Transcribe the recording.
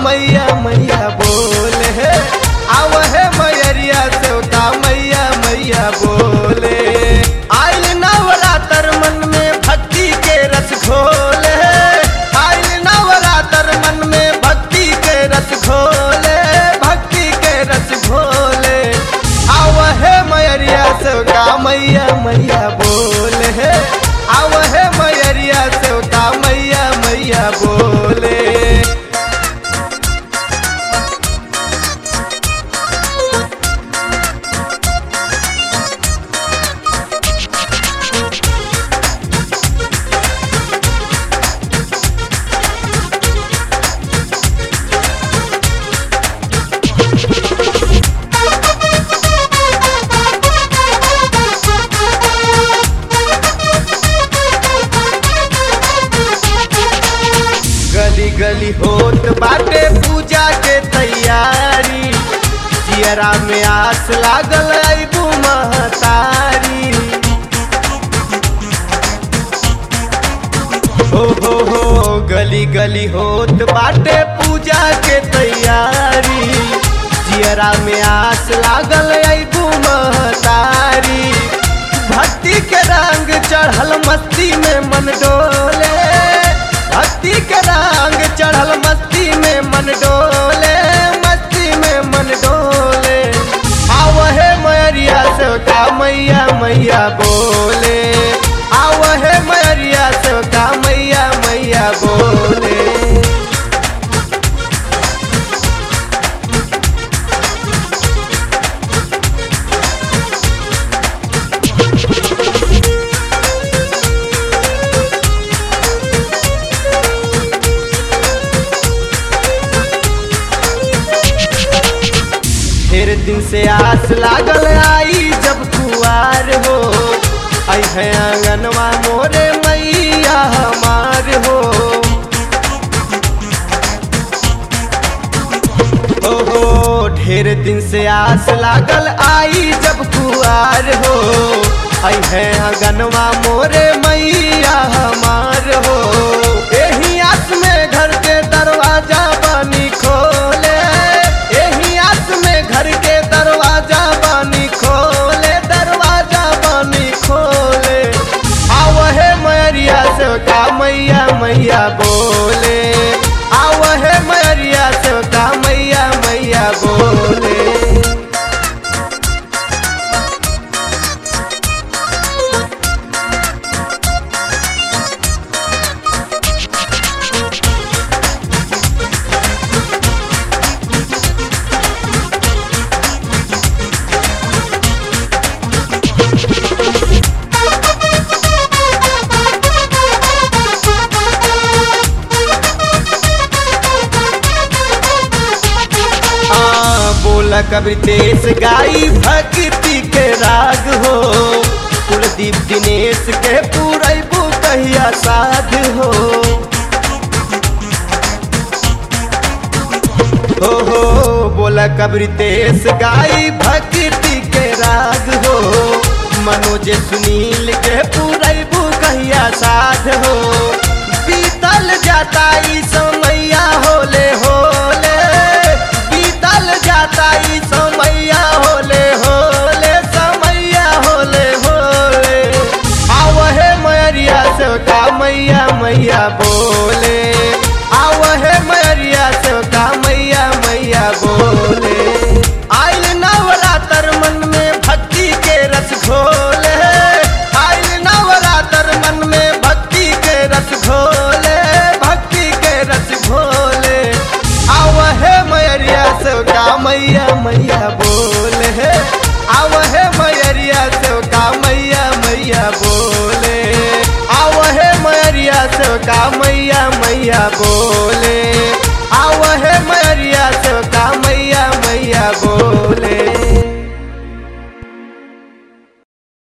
मैया मैया बोले हे आव हे मैरिया सेवका मैया मैया बोले आइल नवरातर मन में भक्ति के रस घोले आइल नवरातर मन में भक्ति के रस घोले भक्ति के रस घोले आव हे मैरिया सेवका मैया मैया बोले हे आव हे मैरिया सेवका मैया मैया बोले गली गली होत बाटे पूजा के तैयारी जियरा में आस लागल अबू महतारी हो हो हो गली गली होत बाटे पूजा के तैयारी जियरा में आस लागल अबू महतारी भक्ति के रंग चढ़ल मस्ती में मन डोले भक्ति के रंग चढ़ल मस्ती में मन डोले मस्ती में मन डोले आव हे मैरिया सेवका मैया मैया बोले आव हे मैरिया सेवका मैया मैया बोले ढेर दिन से आस लागल आई जब कुआर हो आई है आंगनवा मोरे मैया हमार हो हो हो ढेर दिन से आस लागल आई जब कुआर हो आई है आंगनवा मोरे मैया हमार हो एही आस में घर के दरवाजा बनी खोले एही आस में घर के दरवाजा बनी खोले दरवाजा बनी खोले आव हे मैरिया सेवका मैया मैया बोले आव हे मैरिया सेवका मैया मैया बोले हाँ, बोला कबीर देश गाई भक्ति के राग हो कुलदीप दिनेश के पूरबू कहिया साध हो हो हो बोला कबीर देश गाई भक्ति के राग हो मनोज सुनील के पूरबू कहिया साध हो बीतल जाता ई समैया होले होले बीतल जाता ई समैया होले होले समैया होले होले आव हे मैरिया सेवका मैया मैया बोले आव हे मैरिया सेवका मैया मैया बोले आइल नवरातर मन में भक्ति के रस घोले आइल नवरातर मन में भक्ति के रस घोले भक्ति के रस घोले आव हे मैरिया सेवका मैया मैया बोले हे आव हे मैरिया सेवका मैया मैया बोले आव हे मैरिया सेवका मैया मैया बोले आव हे मैरिया